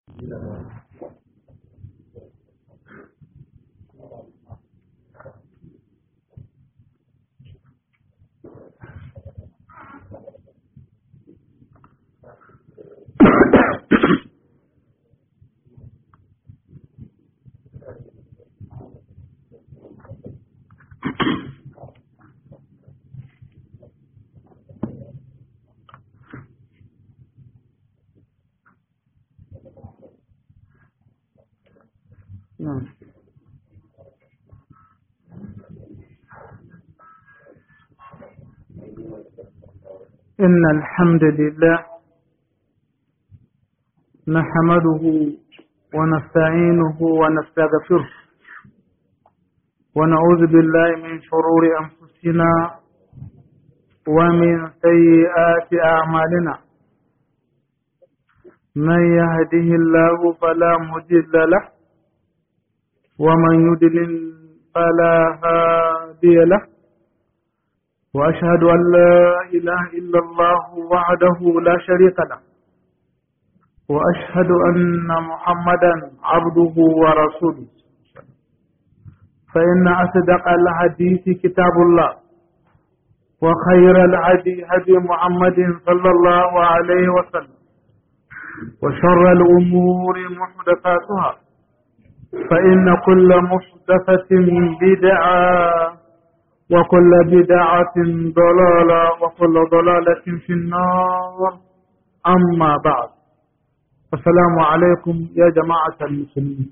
نعم إن الحمد لله نحمده ونستعينه ونستغفره ونعوذ بالله من شرور أنفسنا ومن سيئات أعمالنا من يهده الله فلا مضل له ومن يدلل فلا هادي له وأشهد أن لا إله إلا الله وحده لا شريك له وأشهد أن محمدا عبده ورسوله فإن أصدق الحديث كتاب الله وخير الهدي هدي محمد صلى الله عليه وسلم وشر الأمور محدثاتها فإن كل محدثة بدعة وكل بدعة ضلالة وكل ضلالة في النار أما بعد السلام عليكم يا جماعة المسلمين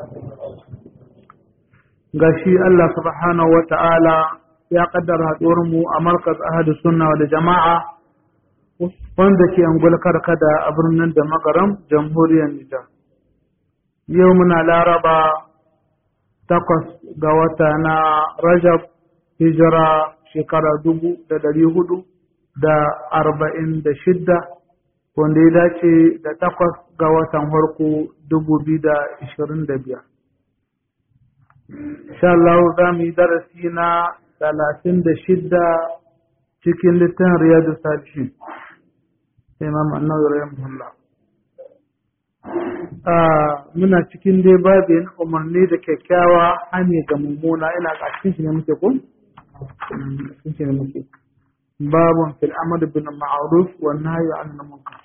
gashi Allah subhanahu wa ta'ala ya kaddara mu a markaz ahadu sunna da jama'a wanda ke angulkar kada a birnin da magaram jamhuriyar Nijar. Yau muna laraba takwas ga wata na Rajab hijira shekara dubu da dari hudu da arba'in da shidda wanda ya dace da takwas ga watan farko dubu biyu da ishirin da biyar. Insha Allah za mu yi darasi na talatin da shidda cikin littafin Riyadu Salihin. Imam Annawi Rahimahullah. Muna cikin dai babin umarni da kyakkyawa hane ga mummuna ina a cikin shi ne muke kun? Cikin shi ne muke. Babun fil amad bin ma'ruf wa nahyi an munkar.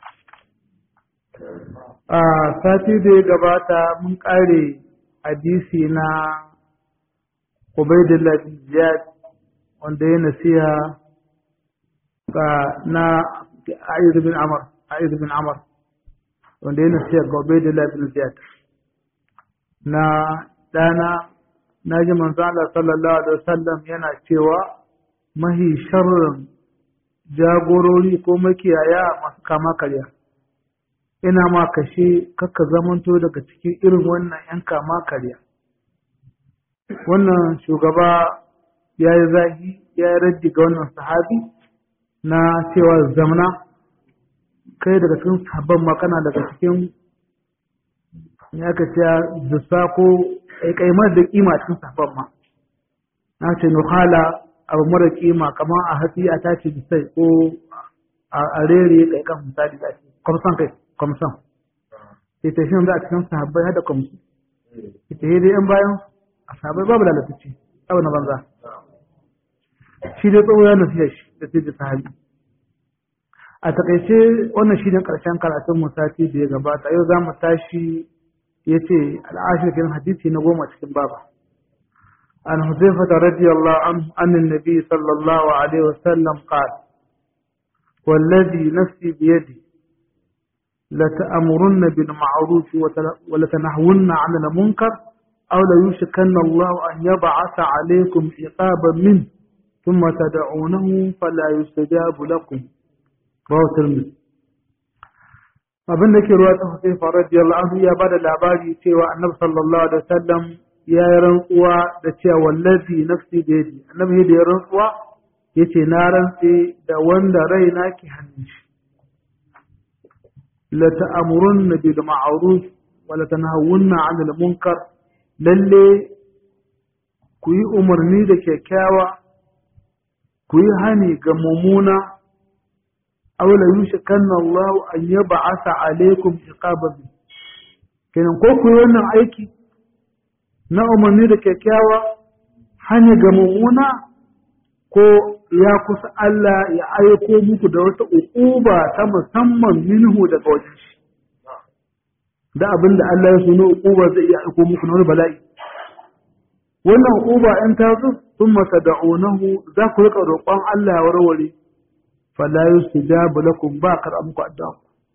Sati da ya gabata mun kare hadisi na Ubaidullah bin Ziyad wanda ya nasiha ga na A'id bin Amr A'id bin Amr wanda ya nasiha ga Ubaidullah bin Ziyad na dana na ji manzo Allah sallallahu alaihi wasallam yana cewa mahi sharrin jagorori ko makiyaya masu kama karya ina ma kashe kakka zamanto daga cikin irin wannan yan kama karya wannan shugaba ya yi zahi ya yi raddi ga wannan sahabi na cewa zamana kai daga cikin sabon makana daga cikin ya ka ce zusa ko kaimar da kima cikin sabon ma na ce nuhala abu mara kima kamar a hatsi a tashi bisai ko a rere kai kan misali da ake kwamsan kai kwamsan ita shi za a cikin sahabbai hada kwamsu ita yi dai yan bayan a sahabai babu lalatacce abu na banza shi dai tsoho ya nasiya shi da sai da sahabi a takaice wannan shi ne karshen karatun musati da ya gabata yau za mu tashi ya ce al'ashirkin hadisi na goma cikin baba عن حذيفة رضي الله عنه أن النبي صلى الله عليه وسلم قال والذي نفسي بيدي لتأمرن بالمعروف ولتنهون عن المنكر أو ليوشكن الله أن يبعث عليكم عقابا منه ثم تدعونه فلا يستجاب لكم رواه الترمذي abin da ke ruwa ta Husayfa radiyallahu anhu ya bada labari cewa Annabi sallallahu alaihi wasallam ya yi rantsuwa da cewa wallazi nafsi da yadi Annabi da ya rantsuwa yace na rantse da wanda raina ke hannun shi la ta'murunna bil ma'ruf wa la tanhawunna 'anil munkar lalle ku yi umarni da kyakkyawa ku yi hani ga mummuna aw la yushikanna Allah an yab'atha alaykum iqaban kenan ko ku yi wannan aiki na umarni da kyakkyawa hanya ga mummuna ko ya kusa Allah ya aiko muku da wata uquba ta musamman minhu daga wajen shi da abin da Allah ya so na uquba zai iya aiko muku na wani bala'i wannan uquba in ta zo thumma tad'unahu za ku rika roƙon Allah ya warware fala yustajabu lakum ba kar muku addu'a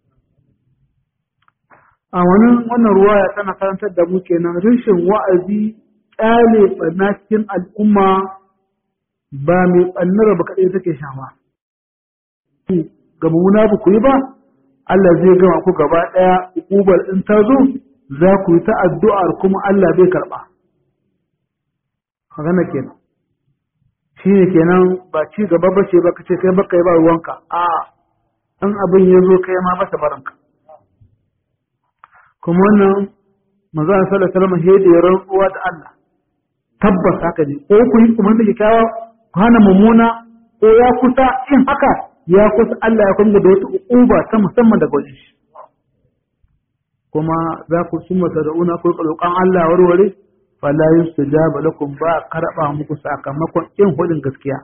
a wani wannan ruwaya tana karantar da mu kenan rashin wa'azi kyale ɓanna cikin al'umma ba mai ɓannar ba kaɗai take shafa. Ga mummuna ba ku yi ba, Allah zai gama ku gaba ɗaya ukubar in ta zo za ku yi ta addu'ar kuma Allah bai karɓa. Magana kenan. Shi ne kenan ba ci gaba ba ce ba ka ce kai baka yi ba ruwanka, a in abin ya zo kai ma ba ta baranka. Kuma wannan manzo sallallahu alaihi wasallam da ya rantsuwa da Allah. tabbas haka ne ko ku yi kuma da kyakkyawa ku hana mummuna ko ya kusa in haka ya kusa Allah ya kunga da wata uquba ta musamman daga wajen shi kuma za ku summa tad'una ku roƙon Allah warware fala yustajaba lakum ba karba muku sakamakon in hudin gaskiya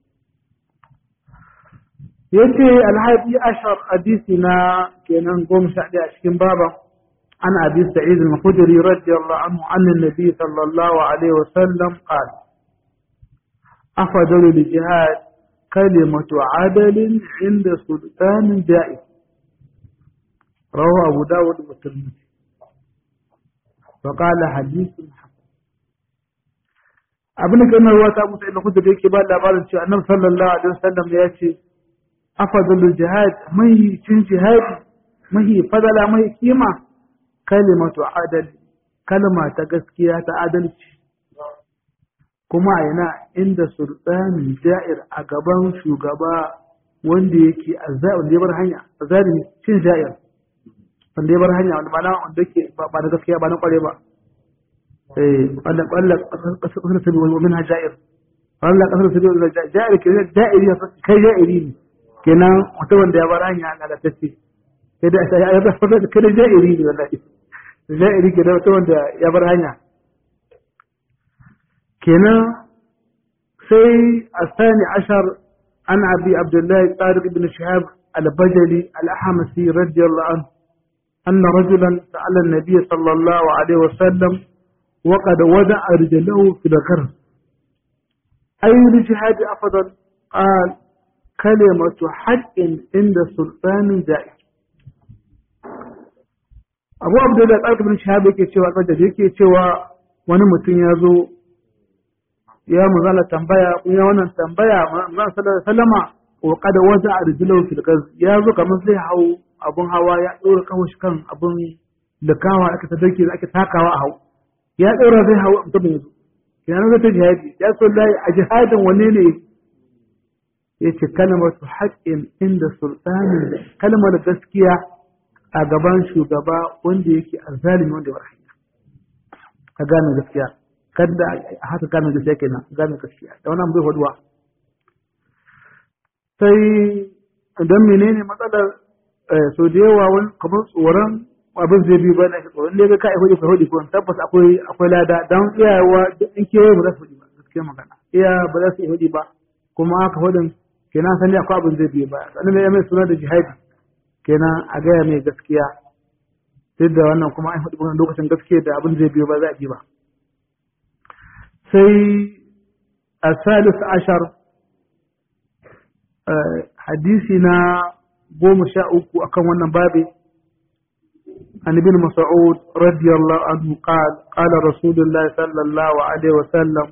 yace alhadi ashar hadisi na kenan goma sha ɗaya a cikin baban عن أبي سعيد الخدري رضي الله عنه عن النبي صلى الله عليه وسلم قال أفضل الجهاد كلمة عدل عند سلطان جائز رواه أبو داود والترمذي وقال حديث حسن abin da kan ruwa ta musa ina kudu da yake ba labarin cewa annabi sallallahu alaihi wasallam ya ce afadalul jihad mai cin jihadi mahi fadala mai kima kalimatu adal kalma ta gaskiya ta adalci kuma a yana inda sultanin ja'ir a gaban shugaba wanda yake wanda ya bar hanya azalimi cin ja'ir wanda ya bar hanya wanda mana wanda yake ba da gaskiya ba na kware ba eh wanda kwalla kasar sabi wa minha ja'ir wanda kasar sabi wa ja'ir ke ja'iri kai ja'iri ne kenan mutum wanda ya bar hanya na da tace sai da ya ba kada ja'iri ne wallahi ja'iri ke da mutum wanda ya bar hanya kenan sai الثاني عشر عن أبي عبد الله طارق بن شهاب البجلي الأحمسي رضي الله عنه أن رجلا سأل النبي صلى الله عليه وسلم وقد وضع رجله في الغرب أي الجهاد أفضل قال كلمة حق عند سلطان جائر abu abdullahi tsarki bin shahab yake cewa tsarki da yake cewa wani mutum ya zo ya muzala tambaya kun ya wannan tambaya manzon sallallahu sallama wa qad waza arjulahu fil qaz ya zo kamar zai hau abun hawa ya dora kawo shi kan abun likawa aka tadake ake takawa a hau ya dora zai hau mutum ya zo kenan zai ta jihadi ya so lai a jihadin wanne ne yace kalmatu haqqin inda sultanin kalmar gaskiya a gaban shugaba wanda yake azzalimi wanda ya hanya ka gane gaskiya kada a haka gane gaskiya kenan gane gaskiya da wannan bai faduwa sai idan menene matsalar so da yawa wani kamar tsoron abin zai biyu bayan ake tsoron ne ga kai hudu ka hudu ko tabbas akwai akwai lada dan iyawa in kewaye ba za su hudu ba gaskiya magana iya ba za su yi hudu ba kuma haka hudun kenan sani akwai abin zai biyu ba sannan ya mai suna da jihadi kenan a gaya mai gaskiya duk da wannan kuma an faɗi lokacin gaskiya da abin zai biyo ba za a ji ba sai a salis ashar hadisi na goma sha uku akan wannan babi عن ابن مسعود رضي الله عنه قال قال رسول الله صلى الله عليه وسلم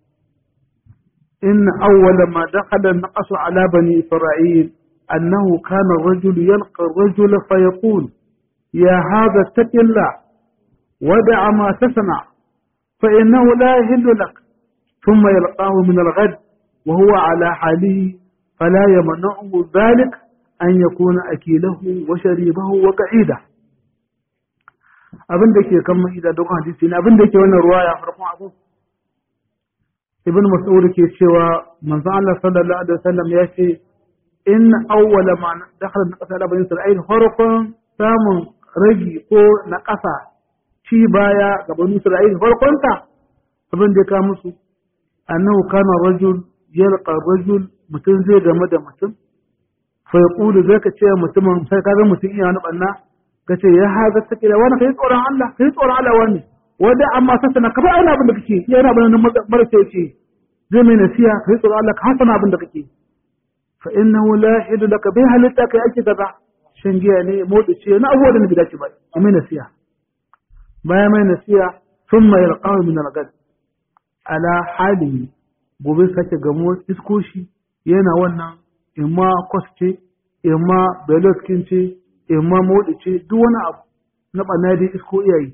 إن أول ما دخل النقص على بني إسرائيل أنه كان الرجل يلقى الرجل فيقول يا هذا اتق الله ودع ما تصنع فإنه لا يهل لك ثم يلقاه من الغد وهو على حاله فلا يمنعه ذلك أن يكون أكيله وشريبه وقعيده abin da ke kan ma'ida don hadisi ne abin da ke wannan ruwaya farkon abu ibn mas'ud ke cewa manzon Allah sallallahu alaihi wasallam ya ce in awwala ma dakhala na ƙasa da bani Isra'il farkon samun ragi ko na ƙasa ci baya ga banu Isra'il farkonta abin da ya ka musu annahu kana rajul yalqa rajul mutum zai game da mutum fa yaqulu zaka ce mutumin sai kaga mutum iya wani banna kace ya haza take da wani kai tsoron Allah kai tsoron Allah wani wanda amma sasana ka ba ina abin da kake yana abin nan marasa yace zai mai nasiha kai tsoron Allah ka hasana abin da kake fa innahu la yahidu laka bi halitta kai ake kaza shan giya ne motsi ce na abubuwa da na dace ba mai nasiha bayan mai nasiha thumma yalqahu min al-ghad ala halihi gobe sake gamo iskoshi yana wannan imma kwas ce imma beloskin ce imma motsi ce duk wani abu na ɓanna dai isko iyayi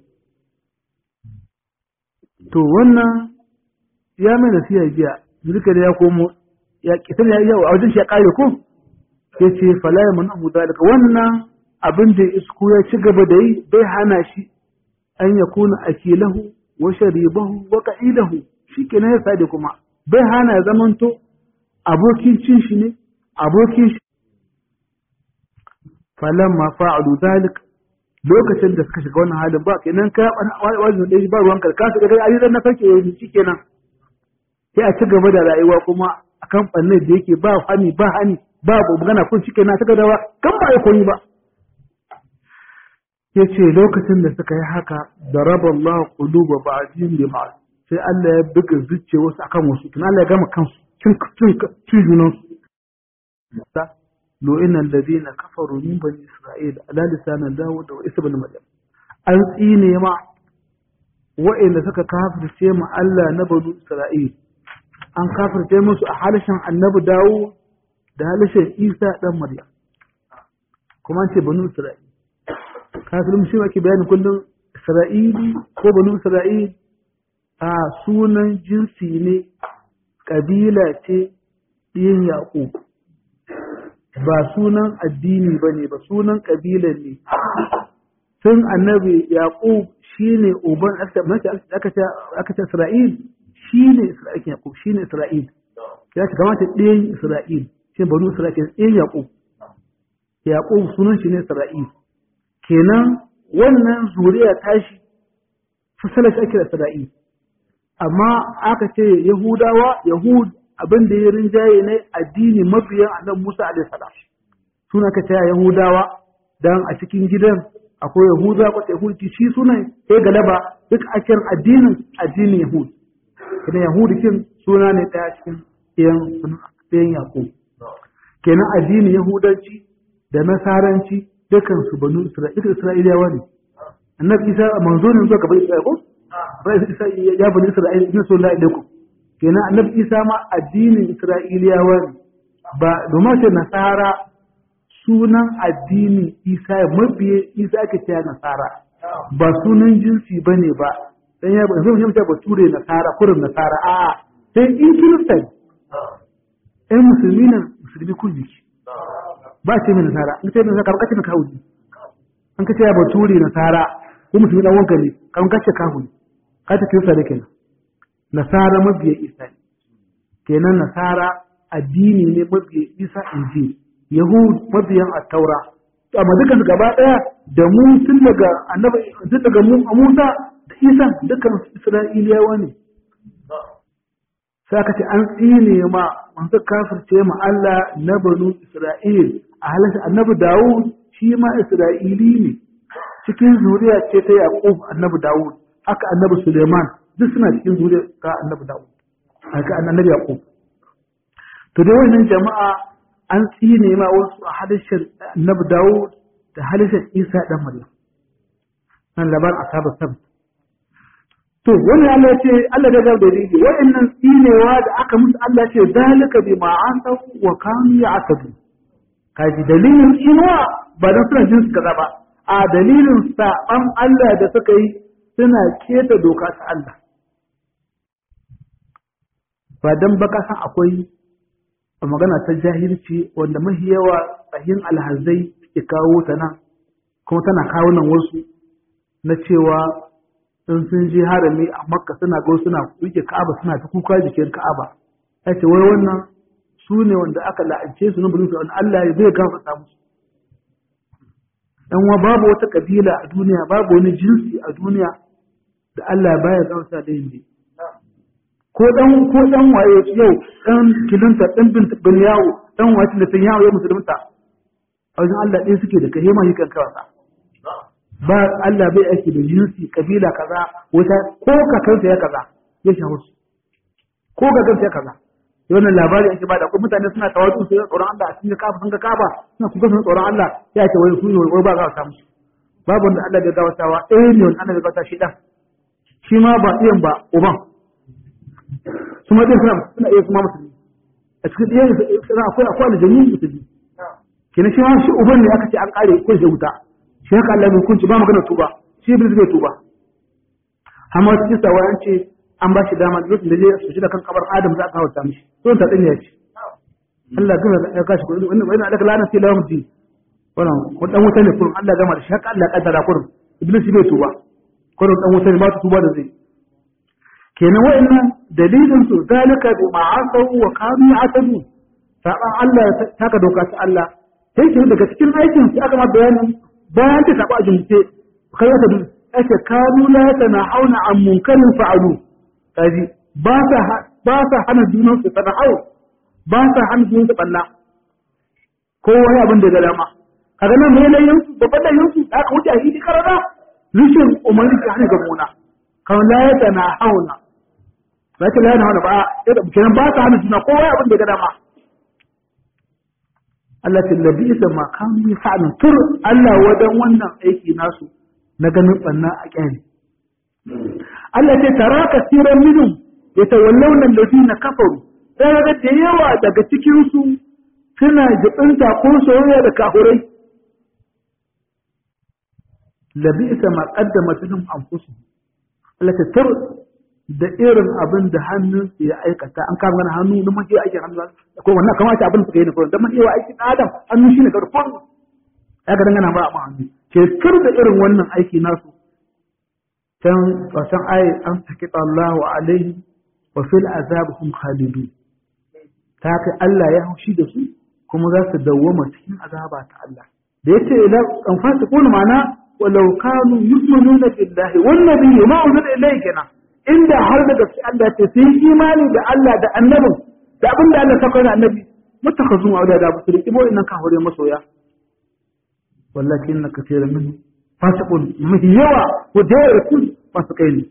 to wannan ya mai nasiha jiya zirka da ya komo ya kitan ya yi a wajen shi ya kare ko ya ce falaya mun abu dalika wannan abin da isko ya ci gaba da yi bai hana shi an ya kuna akilahu wa sharibahu wa qa'idahu shi kenan ya sade kuma bai hana ya zamanto abokin cin shi ne abokin shi falamma fa'alu dalik lokacin da suka shiga wannan halin ba kenan ka wajen da ba ruwan ka ka ga ayi dan na sarki yayi shi kenan sai a ci gaba da rayuwa kuma akan fannin da yake ba hani ba hani ba magana kun shi kenan ta dawa kan ba ya koyi ba yace lokacin da suka yi haka daraba Allah quluba ba'dihim bi ba'd sai Allah ya buga zuciya wasu akan wasu tun Allah ya gama kansu cin cin cin junan su lo inna alladhina kafaru min bani isra'il ala lisan Dawud wa Isa ibn Maryam an tsine ma wa'inda suka kafirce mu Allah na bani Isra'il an kafirce musu a halishin annabi Dawud da halishin Isa dan Maryam kuma an ce bani Isra'il kafirin shi ake bayani kullum Isra'ili ko bani Isra'il a sunan jinsi ne ƙabila ce ɗiyan Yaƙub ba sunan addini ba ne ba sunan ƙabilan ne sun annabi Yaƙub shi ne uban aka ce Isra'il shi ne Isra'il Yaƙub shi ne Isra'il ya ce kamata ɗiyan Isra'il shi banu Isra'il ɗiyan Yaƙub Yaƙub sunan shi ne Isra'il kenan wannan zuriya tashi fasalar shi ake da Isra'il amma aka ce Yahudawa, Yahud abin da ya rinjaye ne addini mabiyan annabi Musa alaihi salam. Suna ka ce Yahudawa dan a cikin gidan akwai Yahuda ko Yahudi shi sunan sai galaba duk akin addinin addinin Yahud. Kana Yahudi kin suna ne daya cikin ɗayan ɗayan Yakub. Kenan addinin Yahudanci da Nasaranci dukan su banu Isra'ila Isra'ilawa ne. Annabi Isa manzo ne zuwa gaban Isra'ila ko? Isa ya bani Isra'ila in so la ilaikum kenan annabi Isa ma addinin Isra'iliyawa ne ba domin ce nasara sunan addinin Isa ya mabiye Isa ake cewa nasara ba sunan jinsi bane ba dan ya zai mu ba ture nasara kurin nasara a sai in kirista ɗan musulmi nan musulmi kun jiki ba ce mai nasara in ce mai nasara kamar kace na kawo an kace ya bature nasara ko musulmi dan wanka ne kamar kace kawo ne kata kirista da kenan nasara mabiya isa ne kenan nasara addini ne mabiya isa inji yahud mabiyan attaura amma dukan su gaba daya da mu tun daga annabi tun daga mu musa da isa dukkan isra'iliyawa ne sai aka ce an tsine ma manzo kafirce ma Allah na banu Isra'il a halatta annabi Dawud shi ma Isra'ili ne cikin zuriya ce ta Yaqub annabi Dawud haka annabi Suleiman duk suna cikin zuriya ta annabi Dawud haka annabi Yaqub to dai wannan jama'a an tsine ma wasu a halishin annabi Dawud da halishin Isa dan Maryam nan labar ashabu sabt to wani Allah ya ce Allah da ga dalili wa'annan tsinewa da aka musu Allah ce zalika bi ma asaw wa kanu ya'tadu kaji dalilin tsinewa ba dan suna jin su kaza ba a dalilin saban Allah da suka yi suna keta doka ta Allah ba dan baka san akwai magana ta jahilci wanda mahi yawa tsahin alhazai ke kawo ta nan kuma tana kawo nan wasu na cewa in sun je harami a makka suna go suna rike ka'aba suna ta kuka jikin ka'aba ya ce wai wannan su ne wanda aka la'ance su na bulun su Allah ya zai gafarta musu dan wa babu wata kabila a duniya babu wani jinsi a duniya da Allah baya gamsa da yin ko dan ko dan waye yau dan kilanta dan bin bin yawo dan wace da tan yawo ya musulunta a wajen Allah ɗaya suke da kai ma yi kan kawasa ba Allah bai aiki da jinsi kabila kaza wata ko kakansa ya kaza ya shawo su ko kakansa ya kaza wannan labari ake bada ko mutane suna tawadu su tsoron Allah a cikin kafa sun ga kafa suna kuka sun tsoron Allah ya ce wai su wai ba za su samu babu wanda Allah bai gawatawa eh ne wanda Allah bai gawata shi dan shi ma ba iyan ba uban su ma suna suna iya kuma musulmi a cikin iyan suna akwai akwai aljanni musulmi kenan shi ma shi uban ne aka ce an kare ko shi wuta shi haka Allah bai kunci ba magana tuba shi iblis bai tuba amma cikin sawa an ce an ba shi dama lokacin da zai su shi da kan kabar Adam za a kawo ta mishi to ta din ya ce Allah gama ya kashi ko wannan wannan alaka lana sai lawan ji wannan ko dan wuta ne kurum Allah gama da shi haka Allah kaddara kurum iblis bai tuba kurum dan wuta ne ba ta tuba da zai kenan wa'annan dalilin su zalika bi ma'asaw wa kanu ya'tabu saban Allah ta ka doka ta Allah sai ke daga cikin aikin su aka ma bayanin bayan ta saba a jumce kai wata dun ake kanu la hauna an munkarin fa'alu kaji ba sa ba sa hana junan su sana'au ba sa hana junan su balla ko wani abin da ga dama kaga nan mai layin su babban layin su da aka wuce a hidi karara rishin umarni ka hana gamuna kan la hauna ba ta la hauna ba kenan ba sa hana juna ko wani abin da ga dama Allah ta labi isa ma kanu yafa'alun tur Allah wadan wannan aiki nasu na ganin banna a kyani Allah ce tara kasiran minhum yatawallawna alladhina kafaru sai ga da yawa daga cikin su suna jibinta ko soyayya da kafurai labi isa ma qaddamat lahum anfusuhum Allah ta tur da irin abin da hannun su ya aikata an kama gana hannu na mahiya aikin hannu ko wannan kamata abin suka yi da da mahiya aikin adam hannu shine karfon ya ga dangana ba a hannu ke kar da irin wannan aiki nasu can kasan ayi an sakita Allah wa alaihi wa fil azab hum khalidun ta kai Allah ya haushi da su kuma za su dawwama cikin azaba ta Allah da yace ila an fasiqun ma'ana walau kanu yu'minuna billahi wan nabiyyi ma unzila ilayhi kenan inda har da gaske Allah ce sun imani da Allah da annabin da abin da Allah saka da annabi mutakhazu wa da ba su riki bo innan ka hore masoya wallahi inna kaseeran min fasiqun mahi yawa ko da yawa fasikai ne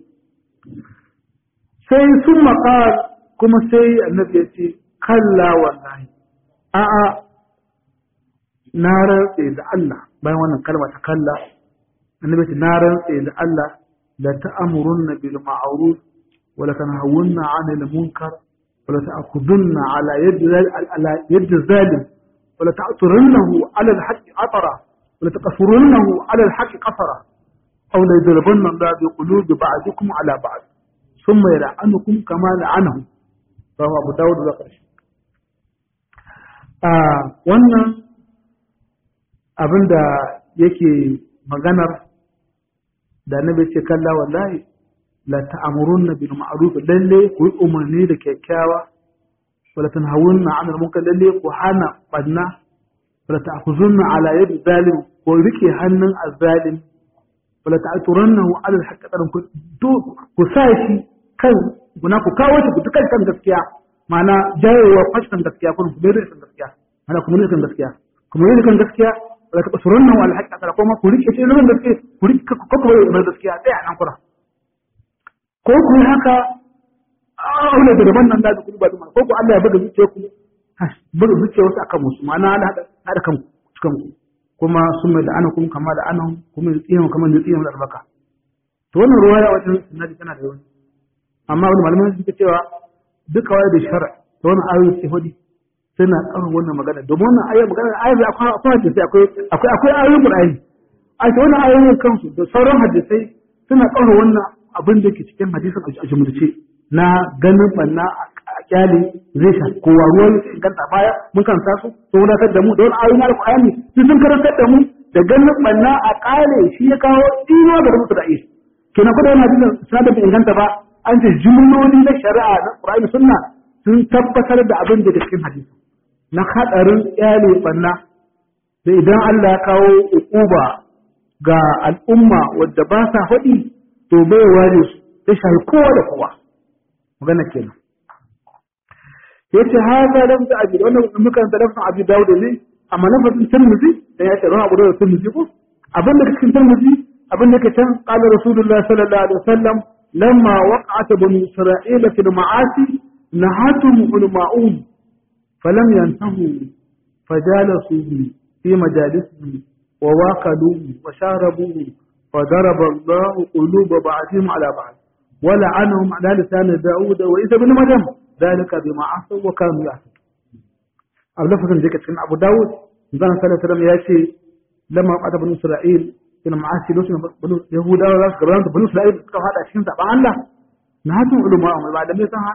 sai sun maqal kuma sai annabi ya ce kalla wallahi a'a na rantse da Allah bayan wannan kalma ta kalla annabi ce na rantse da Allah لتأمرن بالمعروف ولتنهون عن المنكر ولتأخذن على يد على يد الظالم ولتعطرنه على الحق عطرا ولتقصرنه على الحق قصرا أو ليضربن الله بقلوب بعضكم على بعض ثم يلعنكم كما لعنهم رواه أبو داود وقرش آه wannan abin da yake maganar da annabi ce kalla wallahi la ta'murunna bil ma'ruf lalle ku yi umarni da kyakkyawa wala tanhawunna 'anil munkar lalle ku hana banna wala ta'khuzunna 'ala yadi zalim ko rike hannun azzalim wala ta'turannahu 'ala al-haqqi ku ku sa shi kan guna ku kawo shi ku dukan kan gaskiya ma'ana jayewa fashin gaskiya kun ku bai kan gaskiya ma'ana ku mun kan gaskiya kuma yin kan gaskiya wala taqsurunna wal haqqa tara kuma ku rike shi nan gaskiya ku rike ku kuma mai gaskiya sai a nan kura ko ku haka aure da daban nan da ku ba duma ko ku Allah ya buga zuciya ku buga zuciya wasu akan musu ma'ana hada hada kan cikin ku kuma sun mai da ana kuma kama da anan kuma tsiyan kamar da tsiyan da albaka to wannan ruwaya wajen sunnati tana da yawa amma wani malaman suke cewa duk kawai da shara da wannan ayoyi sai hudi suna ƙara wannan magana domin wannan ayoyi magana ayoyi akwai akwai hadisai akwai akwai akwai ayoyin Qur'ani a ce wannan ayoyin kansu da sauran hadisai suna ƙara wannan abin da ke cikin hadisin a jumlace na ganin banna a kyale zai sha kowa ruwan inganta baya mun kan su to wadatar da mu da wani ayoyin alƙur'ani su sun karantar da mu da ganin banna a ƙale shi ya kawo ino da musu da ishi kenan kuma yana hadisin sanadar da inganta ba an ce jumloli na shari'a na Qur'ani sunna sun tabbatar da abin da cikin hadisi na hadarin kyale banna da idan Allah ya kawo ukuba ga al'umma wadda ba sa faɗi to bai ware su ya shafi kowa da kowa magana kenan yace hada lam da abi wannan mukan da lafzin abi dawud ne amma lafzin tirmidhi da ya ce ran abu da tirmidhi ko abin da cikin tirmidhi abin da ke can qala rasulullahi sallallahu alaihi wasallam lamma waqa'at bani isra'ila fil ma'asi nahatum ulama'un falam yantahu fajalasu fi majalisihi wa waqaluhu wa sharabuhu وضرب الله قلوب بعضهم على بعض ولعنهم على لسان داود وإذا بن مريم ذلك بما عصوا وكانوا يعصون أو لفظ ذلك كان أبو داود زمان صلى الله عليه وسلم يأتي لما قعد بنو إسرائيل كان معاه لوسنا بنو يهودا ولا قرآن بنو إسرائيل كانوا هذا الشيء تبع الله نهاتهم علماءهم بعد ما يتهان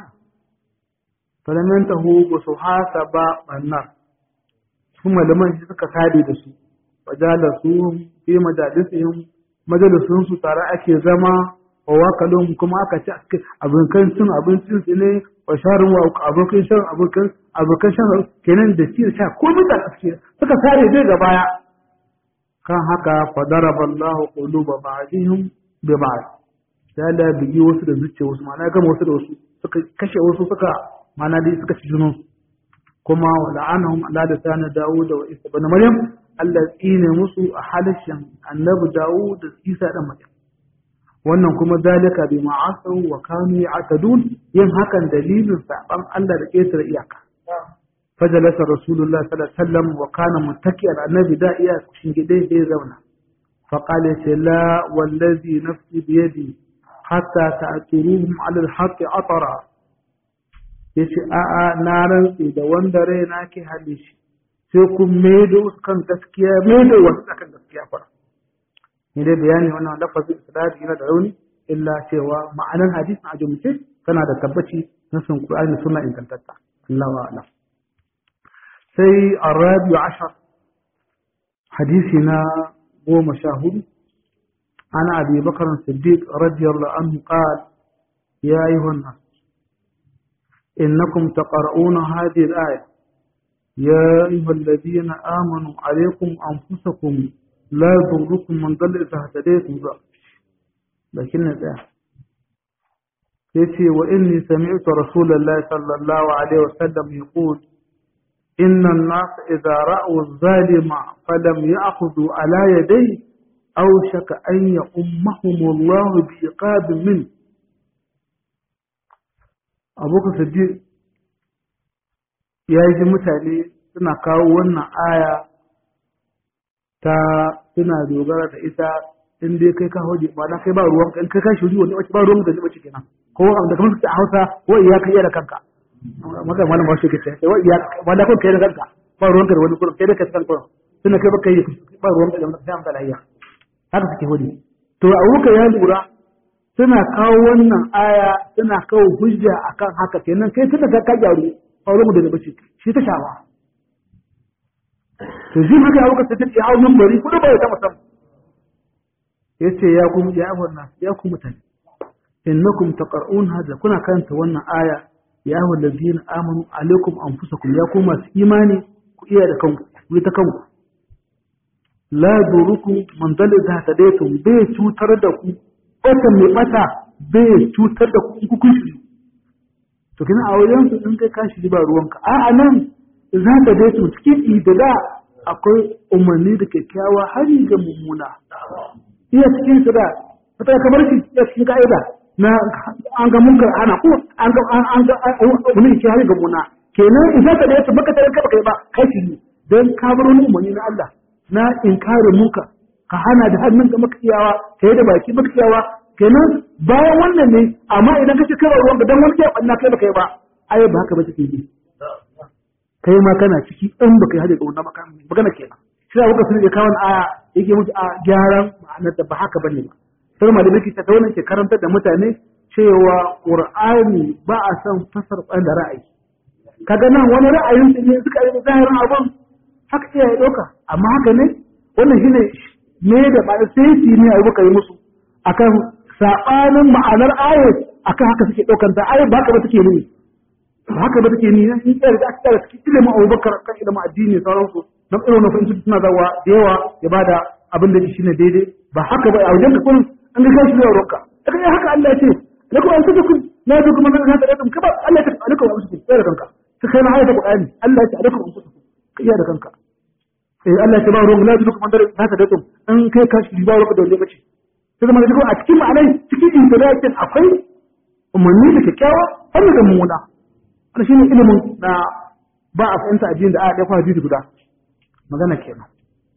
فلم ينتهوا بسوحا سبا النار ثم لما يجلسك سادي دسو وجالسوهم في مجالسهم majalisunsu tare ake zama wa wakalon kuma aka ci abokan cin abincin su ne wa sharin wa abokan shan abokan abokan shan kenan da ci sha ko mutan aske suka sare dai ga baya kan haka fadaraba Allahu quluba ba'dihim bi ba'd ya da bigi wasu da zuciya wasu ma'ana gama wasu da wasu suka kashe wasu suka ma'ana dai suka ci junansu kuma wa la'anahum ala lisan Dawud wa Isa ibn Maryam Allah tsine musu a halishin annabi Dawud da Isa dan Maryam wannan kuma zalika bi ma'asaw wa kanu ya'tadun yin hakan dalilin saban Allah da ƙetare iyaka fajalasa rasulullah sallallahu alaihi wasallam wa kana muttaki'an annabi da iya shingide sai zauna fa qala la wallazi nafsi bi yadi hatta ta'turuhum 'ala al-haqqi atara yace a'a na rantsi da wanda raina ke halishi sai kun maido kan gaskiya maido wasu kan gaskiya fara ni dai bayani wannan lafazin isnadi yana da rauni illa cewa ma'anar hadisin a jumlace tana da tabbaci na sun Qur'ani sunna ingantatta Allah wa alam sai arabi ashar hadisi na goma sha hudu ana abi bakar siddiq radiyallahu anhu qala ya ayyuhan nas innakum taqra'una hadhihi al-aya يا أيها الذين آمنوا عليكم أنفسكم لا يضركم من ضل إذا اهتديتم لكن ده يتي وإني سمعت رسول الله صلى الله عليه وسلم يقول إن الناس إذا رأوا الظالم فلم يأخذوا على يديه أوشك أن يؤمهم الله بعقاب منه أبوك صديق ya ji mutane suna kawo wannan aya ta suna dogara da ita in dai kai ka hoje ba na kai ba ruwan in kai ka shiri wani ba ruwan da zai kenan ko da kamar su a Hausa wa iya kai da kanka maka malam ba shi ke sai wa iya ba da kai da kanka ba ruwan da wani kurum kai da kai kanka suna kai ba kai ba ruwan da sai amsa lahiya haka suke hoje to a wuka ya lura suna kawo wannan aya suna kawo hujja akan haka kenan kai tunda ka gyaru auren mu da bace shi ta shawa to shi haka ya wuka ta ce hau bari kudu ba ya ta musamman ya ce ya kuma ya wannan ya ku mutane innakum taqra'un hada kuna karanta wannan aya ya ayyuhal ladina amanu alaikum anfusakum ya ku masu imani ku iya da kanku ku ta kanku la durukum man dalil hadaytum bai cutar da ku wata mai bata bai cutar da ku ku kun to kina a wajen su in kai kashi ba ruwanka a a nan za ka dai su cikin da da akwai umarni da kyakkyawa hari ga mummuna iya cikin su da fata kamar shi iya cikin ka'ida na an ga munkar ana ko an ga an ga umarni ke hari ga mummuna kenan in za ka dai su baka tare ka kai ba kashi ne dan ka bar wani umarni na Allah na inkarin munkar ka hana da hannun ka maka iyawa kai da baki maka iyawa kenan bayan wannan ne amma idan ka ci kai ruwan dan wani ke banna kai baka yi ba ai ba haka ba take yi kai ma kana ciki in baka yi hada ga wannan maka magana kenan shi da sun ya kawo aya yake musu a gyaran ma'anar da ba haka bane ba sai malamai ke ta wannan ke karantar da mutane cewa qur'ani ba a san fasar da ra'ayi kaga nan wani ra'ayin su ne suka yi zahirin abun haka iya ya dauka amma haka ne wannan shine ne da ba sai ne abu kai musu akan sabanin ma'anar ayat akan haka suke ɗaukar ta ayat ba haka ba take nuni ba haka ba take nuni in tsaya da aka tsaya cikin ilimin Abubakar kan ilimin addini sauransu na irin na fahimci suna zawa da yawa ya bada abin da shine daidai ba haka ba a wajen ka kullum an ga kashi da roka aka eh haka Allah ya ce lakum an tukum la tukum man hada lakum kaba Allah ya ce alakum an tukum sai da kanka sai kai na ayata Qur'ani Allah ya ce alakum an tukum kai da kanka eh Allah ya ce ba ruwan la tukum man hada lakum in kai ka shi ba ruwan da wanda bace sai zama da a cikin ma'anai cikin intilakin akwai umarni da kyakkyawa har da mummuna wannan shine ilimin na ba a fahimta addini da aya ɗaya kwa hadisi guda magana kenan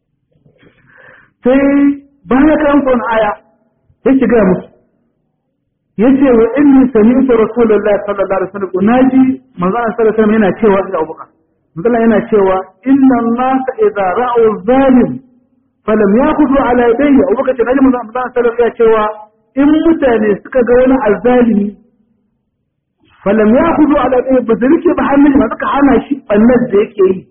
sai bayan kan kon aya ya shiga musu yace wa inni sami'tu rasulullahi sallallahu alaihi wasallam naji manzo sallallahu alaihi wasallam yana cewa da Abubakar manzo yana cewa inna an-nasa idza ra'u zalim falam yakhudhu ala yadayhi Abubakar ce naji manzo sallallahu alaihi wasallam ya cewa in mutane suka ga wani azzalimi falam yakhudhu ala yadayhi ba zai ba hannun ba suka hana shi bannan da yake yi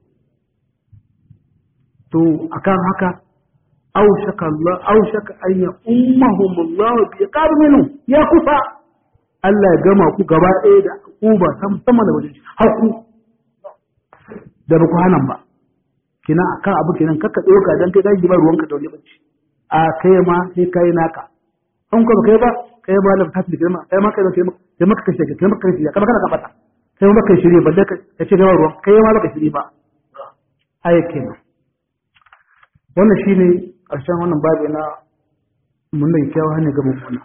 to akan haka أوشك الله أوشك أن يأمهم الله بإقاب منه يا كفا Allah ya gama ku gaba ɗaya da uba sama da wajen haku da ba ku hanan ba kina akan abu kenan kakka ɗauka dan kai gaji ba ruwanka da wani bacci a kai ma sai kai naka an ko kai ba kai ba lafa tafi da kai ma kai ma kai maka kashe kai maka kashe kai kana ka bata kai ma kai shirye balle ka ce kai ruwan kai ma baka shirye ba ai kenan wannan shine ƙarshen wannan babi na munnan kyawu hanyar ga mummuna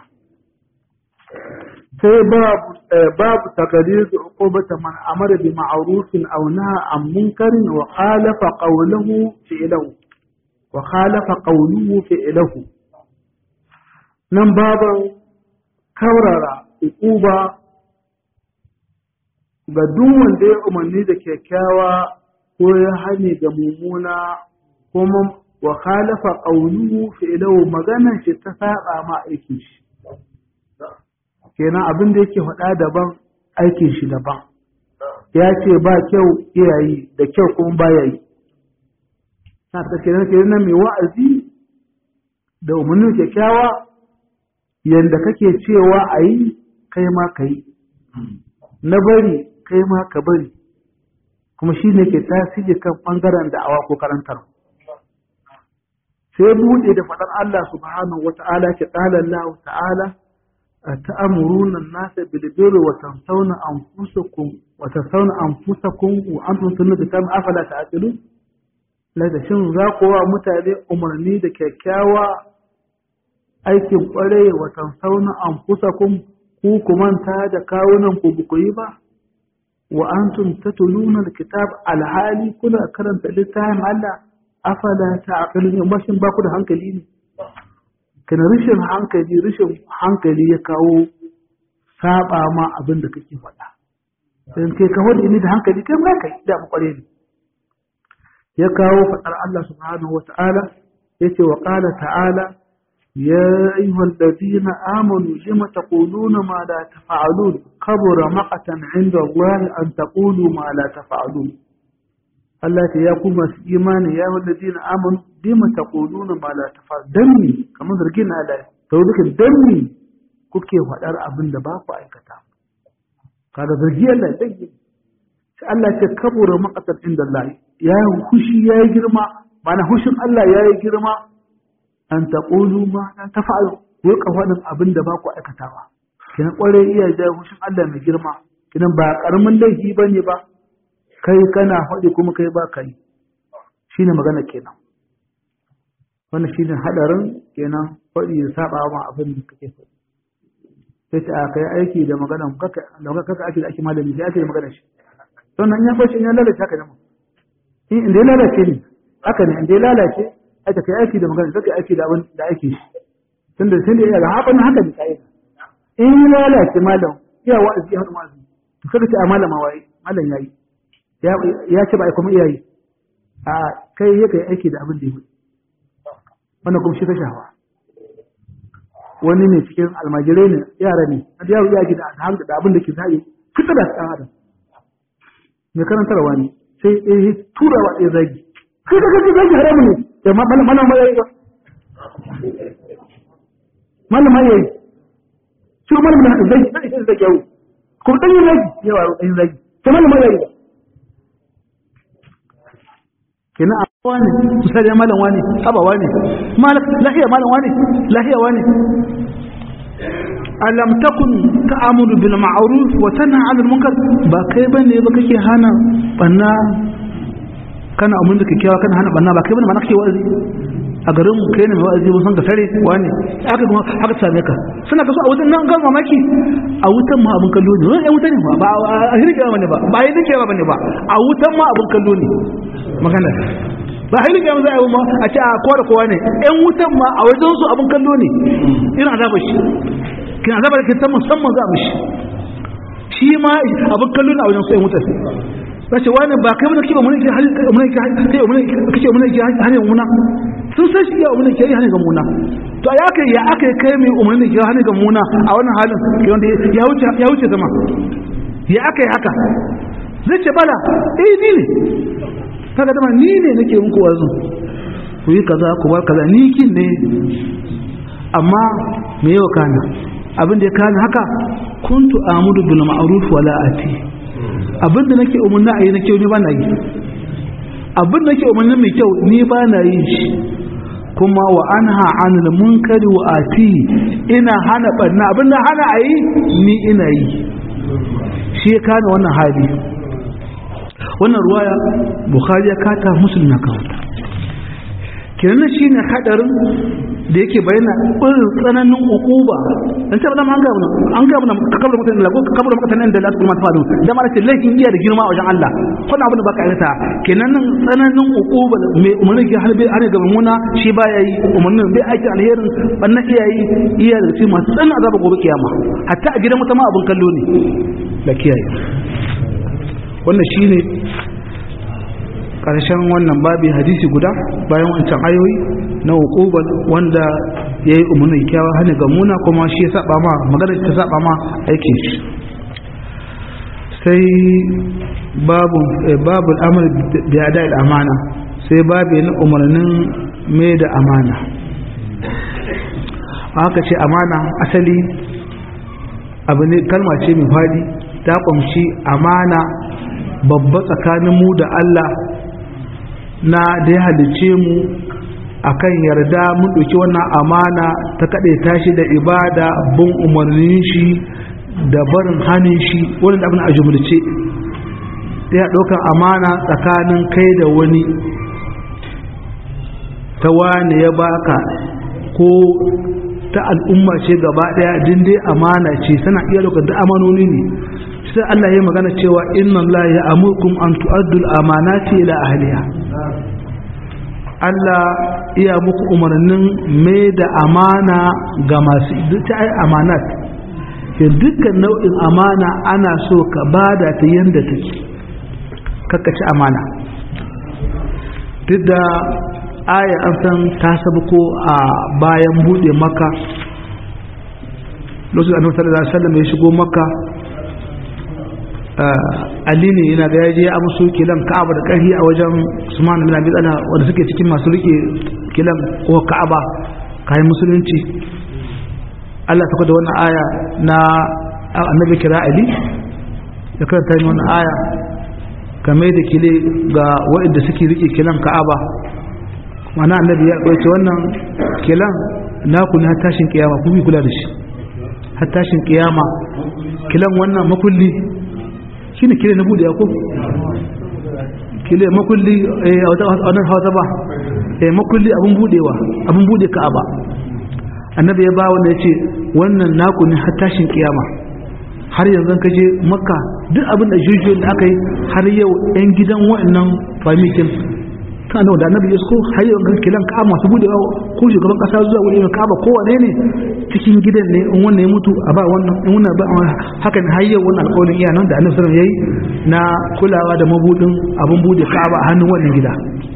sai babu takarir da uqubata man amara bi ma'rufin aw naha an munkarin wa khalafa qawluhu fi'lahu wa khalafa qawluhu fi'lahu nan baban kaurara uquba ga duk wanda ya umarni da kyakkyawa ko ya hane ga mummuna kuma wa khalafa qawluhu fi'luhu maganar shi ta saba ma aikin shi kenan abin da yake faɗa daban aikin shi daban ya ce ba kyau iyayi da kyau kuma ba yayi na ta kenan kenan mai wa'azi da umarnin kyakkyawa yanda kake cewa a yi kai ma ka yi na bari kai ma ka bari kuma shi ne ke tasiri kan ɓangaren da'awa ko karantarwa sai buɗe da faɗar Allah subhanahu wata'ala ke ƙala Allah ta'ala ta'amuruna an-nasa bil birri wa tansawna anfusakum wa tansawna anfusakum wa antum tunna kitab afala ta'qilun la da shin za ku wa mutane umarni da kyakkyawa aikin ƙware wa tansawna anfusakum ku ku manta da kawunan ku ba ku yi ba wa antum tatluna al-kitab al-hali kuna karanta littafin Allah afala ta'qilun in bashin ba ku da hankali ne kana rishin hankali rishin hankali ya kawo saba ma abin da kake faɗa sai kai ka wani ni da hankali kai ma kai da kware ne ya kawo faɗar Allah subhanahu wata'ala yace wa qala ta'ala ya ayyuhal ladina amanu lima taquluna ma la taf'alun kabura maqatan 'inda Allah an taqulu ma la taf'alun Allah ce ya ku masu imani ya wanda zina amin bima ta ƙuluna ma la tafa danni kamar zargin na da ta wuzuka danni kuke faɗar abin da ba ku aikata kaga zargi Allah ya dangi sai Allah ce kabura maqatan inda Allah ya yi hushi ya yi girma mana hushin Allah ya yi girma an ta ƙulu ma la tafa'alu ku ka faɗin abin da ba ku aikatawa kina ƙware iya ja hushin Allah mai girma kina ba ƙaramin laifi bane ba kai kana faɗi kuma kai ba kai shi ne magana kenan wannan shi ne haɗarin kenan faɗi ya saba ma abin da kake faɗi sai ta aka yi aiki da magana kaka kaka ake da ake malami sai ake da magana shi sannan ya fashi ya lalace haka ne mu inda ya lalace ne haka ne inda ya lalace aka kai aiki da magana sai aiki da abin da ake shi tunda tun da ya ga haɓa haka ne kai in ya lalace malam iya wa'azi ya haɗu wa'azi to kada ce a malama waye malam yayi ya ce ba a kuma iyayi a kai ya kai aiki da abin da ya wannan kuma shi ta shawa wani ne cikin almajirai ne yara ne a yaro ya gida da abin da ke zai fitar da ɗan adam mai karantarwa ne sai ya tura wa ɗaya zagi kai da kai zagi haramu ne da malama ma yayi ba malama yayi shi malama na zagi zagi sai zagi yawo kuma ɗan yin zagi yawa ɗan zagi sai malama yayi ba kenan a wani misali ya malam wani haba wani lahiya malam wani lahiya wani alam takun ta'amuru bil ma'ruf wa tanha 'anil munkar ba kai bane ba kake hana banna kana amun da kikkiawa kana hana banna ba kai bane ma kake wa'azi a garin mu kai ne mai wa'azi mun san ka sare wani aka kuma aka same ka suna kaso a wutan nan ga mamaki a wutan ma abun kallo ne wani wutan ne ba ba a hirge ba ne ba ba yi dake ba ne ba a wutan ma abun kallo ne magana ba haili ga za a yi ma a ce a kowa da kowa ne yan wutan ma a wajen su abun kallo ne irin azabar shi kin azabar da ke ta musamman za a mishi shi ma abun kallo ne a wajen su yan wutan sace wani ba kai mana kiba mun ke hali mun ke hali mun kace mun ke hali muna sun san shi ya mun ke hali ga muna to ya kai ya aka kai mai umarni ke hali ga muna a wannan halin ke wanda ya wuce ya wuce zama ya aka yi haka zai ce bala eh ni ne kaga dama ni ne nake muku wazo ku yi kaza ku bar kaza ni kin ne amma me yau kana abin da ya kana haka kuntu amudu bil ma'ruf wala ati abin da nake umarni a yi na kyau ni ba na yi abin da nake umarni mai kyau ni ba na yi shi kuma wa an ha'an munkari wa ati ina hana barna abin da hana a yi ni ina yi shi ya kana wannan hali wannan ruwaya bukhari ya kata musulun na kawata kenan shi ne hadarin da yake bayyana irin tsananin ukuba dan sai ba an ga mun an ga mun kabar mutane da ko kabar mutane da Allah kuma ta faru da mara ce laifin iya da girma a wajen Allah kuna abin da baka aikata kenan nan tsananin ukuba mai umarni ke halbe ana ga muna shi ba yayi umarnin bai aiki alherin wannan iyayi iya da shi masu tsananin azaba gobe kiyama hatta a gidan mutum abin kallo ne da kiyaye wannan shine karshen wannan babi hadisi guda bayan wancan ayoyi na hukubar wanda ya yi umarnin kyawa hannun ga muna kuma shi ya saba ma magana ta saba ma aikin shi sai babu babu amur da da amana sai babu na umarnin mai da amana haka ce amana asali abu ne kalma ce mai fadi ta kumshi amana babba tsakanin mu da Allah na da ya halice mu akan yarda mun ɗauki wannan amana ta kaɗe tashi da ibada bin umarnin shi da barin hannun shi wani abin a jumlace ya ɗaukar amana tsakanin kai da wani ta wani ya baka ko ta al'umma ce gaba ɗaya dindai amana ce suna iya ɗaukar da amanoni ne sai Allah ya magana cewa inna Allah ya amurkum an tu'addu al-amanati ila ahliha Allah iya muku umarnin mai da amana ga masu ta ai amanat ke dukkan nau'in amana ana so ka bada ta yanda take kakkaci amana duk da aya an san ta ko a bayan bude maka lokacin annabi sallallahu alaihi wasallam ya shigo maka Ali ne yana da yaje ya amsu kilan Ka'aba da ƙarfi a wajen Usman bin Abi Talha wanda suke cikin masu rike kilan ko Ka'aba kayan musulunci Allah ta da wannan aya na annabi kira Ali ya karanta ni wannan aya kamar da kile ga waɗanda suke rike kilan Ka'aba mana annabi ya ɗauke wannan kilan naku ne har tashin kiyama ku bi kula da shi har tashin kiyama kilan wannan makulli shi ne kile na bude ya ko kile makulli a wannan hausa ba makulli abin budewa abin bude ka'aba annabi ya ba wanda ya ce wannan naku ne har tashin kiyama har yanzu ka je makka duk abin da jujuyoyin da aka yi har yau yan gidan wa'annan famikin kana da annabi ya so har yau kan kilan ka masu budewa ko shugaban kasa zuwa wuri mai kaba kowane ne cikin gidan ne in wannan ya mutu a ba wannan in wannan ba hakan har yau wannan alƙawarin iya nan da annabi sallallahu alaihi wasallam yayi na kulawa da mabudin abun bude kaba a hannun wannan gida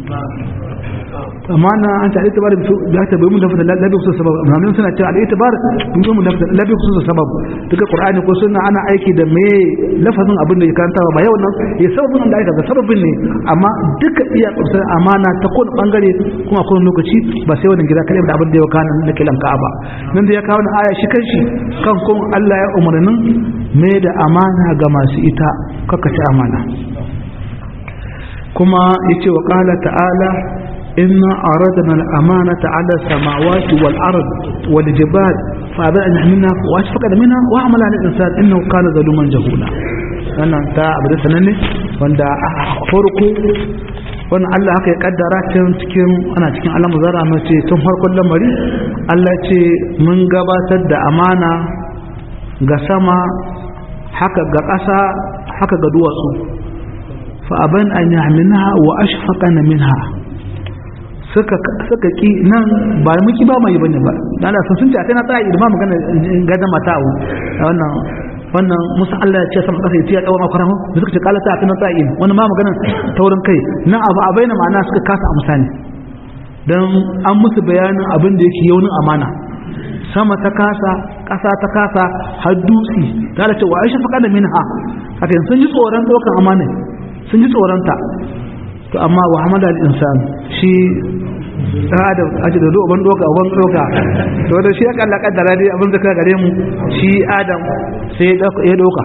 amma na an ta itibar da ta bai mun da labi kusa sabab amma suna cewa al itibar mun mun da labi kusa sabab duka qur'ani ko sunna ana aiki da me lafazin abin da ya karanta ba yau nan ya sababin da aka ga sababin ne amma duka iya kusa amana ta kowane bangare kuma kowane lokaci ba sai wannan gida kalai da abin da ya kana na kilan ka'aba nan da ya kawo na aya shi kanshi kan kun Allah ya umarnin me da amana ga masu ita kaka ci amana kuma yace wa qala ta'ala inna aradna al-amanata 'ala as-samawati wal ard wal jibal fa aba an yahmilna wa ashfaqa minha wa amala al-insan innahu kana zaluman jahula wannan ta abu da sananne wanda a farko wannan Allah haka ya kaddara tun cikin ana cikin alamu zara mai ce tun farkon lamari Allah ce mun gabatar da amana ga sama haka ga ƙasa haka ga duwatsu fa aban an yahminha wa ashfaqana minha suka suka ki nan ba muki ba mai bane ba dan Allah sun ce sai na tsaya idan ma magana gadan mata'u wannan wannan musa Allah ya ce sama kasa ya ce ya dawo makara mu da suka ce kala ta tana tsa'in wani ma magana taurin kai nan abu a bayyana ma'ana suka kasa amsa ne dan an musu bayanin abin da yake yaunin amana sama ta kasa kasa ta kasa har dutse ta da ce wa aisha faƙa da minha haka sun ji tsoron ɗaukar amana sun ji tsoron ta to amma wa hamada al-insan shi adam aji da ban doka ban doka to da shi ya kalla kaddara dai abin da ka gare mu shi adam sai ya doka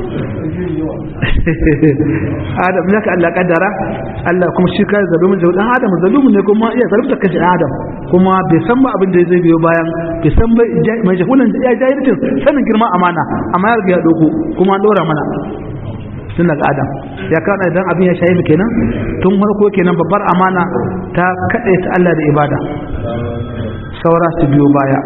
adam ya ka Allah kaddara Allah kuma shi kai zalumin jawu dan adam zalumin ne kuma iya zalunta kashi adam kuma bai san ba abin da zai biyo bayan bai san ba mai jahulan ya jahilcin sanin girma amana amma ya riga ya doko kuma an dora mana tun daga adam ya kawo idan abin ya shayi kenan tun farko kenan babbar amana ta kaɗe ta Allah da ibada saura su biyo baya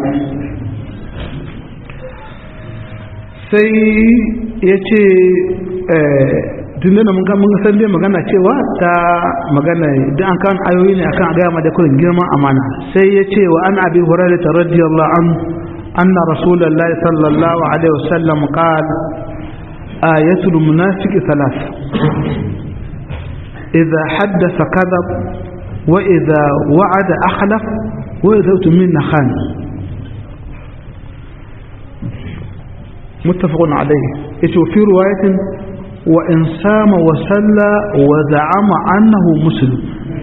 sai ya ce tun da mun mun san dai magana cewa ta magana idan an kawo ayoyi ne akan gaya ma da kullun girman amana sai ya ce wa an abi hurairah radiyallahu an anna rasulullahi sallallahu alaihi wasallam qala آية المنافق ثلاث إذا حدث كذب وإذا وعد أخلف وإذا أتمنى خان متفق عليه في رواية وإن سام وسلى وزعم أنه مسلم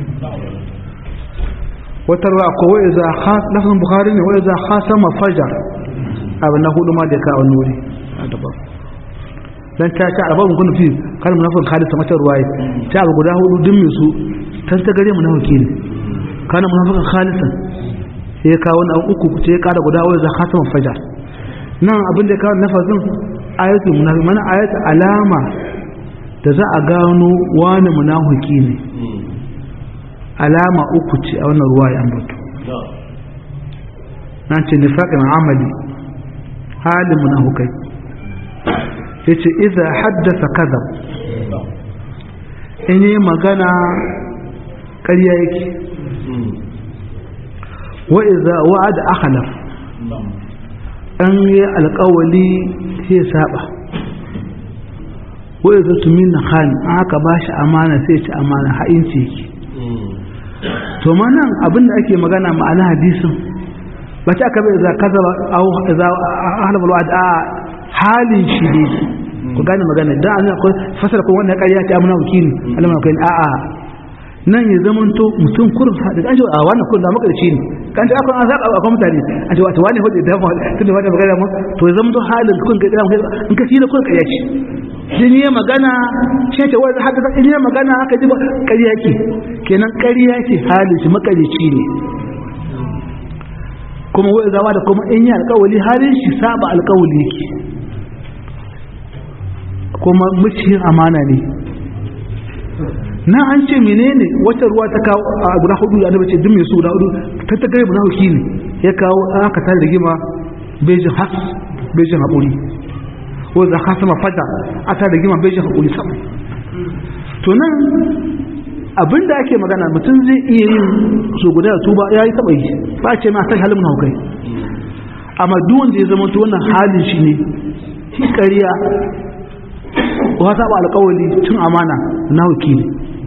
وترى وإذا خاص لفظ البخاري وإذا خاصم فجر أبنه لما دكا النوري هذا بقى dan ta ta albabun kun fi kal munafik khalisa mata ruwaye ta abu guda hudu din su tan ta gare munafiki ne kana munafikan khalisa sai ka wani abu uku sai ka da guda wanda khataman fajar nan abin da ka lafazin ayatul munafiq mana ayat alama da za a gano wani munafiki ne alama uku ce a wannan ruwaye an bato nan ce nifaqin amali halin munafikai yace idza haddasa kadhab in yi magana ƙarya yake wa idza wa'ada akhlaf an yi alƙawali sai saba wa idza tumina khan aka bashi amana sai ci amana ha'inci yake to manan abinda ake magana ma'ana hadisin ba ta aka bai idza kadhaba aw idza ahlaf alwa'd halin shi ne ku gane magana dan an akwai fasara ko wannan ƙarya ta amana wakili alama kai a'a nan ya zama to mutum kurin da an ce a wannan kurin da makarci ne kan ta akwai an zaka akwai mutane an ce wata wani hudu da tun da wata magana mu to ya zama to halin kun ga kira in ka shine kurin ƙarya ce din ya magana shi ce wai haka in ya magana haka ji ƙarya ce kenan ƙarya ce halin shi makarici ne kuma wai zawa da kuma in yi alƙawali halin shi saba alƙawali yake kuma muciyin amana ne na an ce menene wata ruwa ta kawo a guda hudu ya dace duk mai su guda hudu ta ta gare munafiki ne ya kawo aka tare rigima bejin has bejin haƙuri ko za ka sama fada a tare rigima bejin haƙuri sama to nan abinda ake magana mutum zai iya yin su guda da tuba ya yi taɓa yi ba ce ma sai halin munafukai amma duk wanda ya zama to wannan halin shi ne shi ƙarya wa saba alƙawali tun amana na wakili